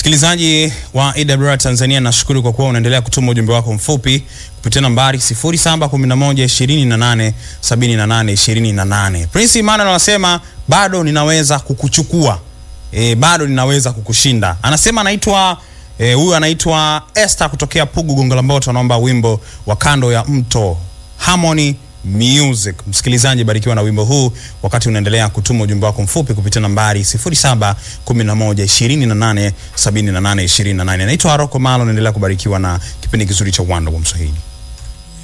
Msikilizaji wa AWR Tanzania, nashukuru kwa kuwa unaendelea kutuma ujumbe wako mfupi kupitia nambari 0711287828. Prince Emmanuel anasema bado ninaweza kukuchukua e, bado ninaweza kukushinda. Anasema anaitwa huyu e, anaitwa Esther kutokea Pugu Gongo la Mboto, anaomba wimbo wa kando ya mto Harmony Music. Msikilizaji, barikiwa na wimbo huu wakati unaendelea kutuma ujumbe wako mfupi kupitia nambari 0711287828. Naitwa Aroko Malo, naendelea kubarikiwa na kipindi kizuri cha Uwanda wa Mswahili.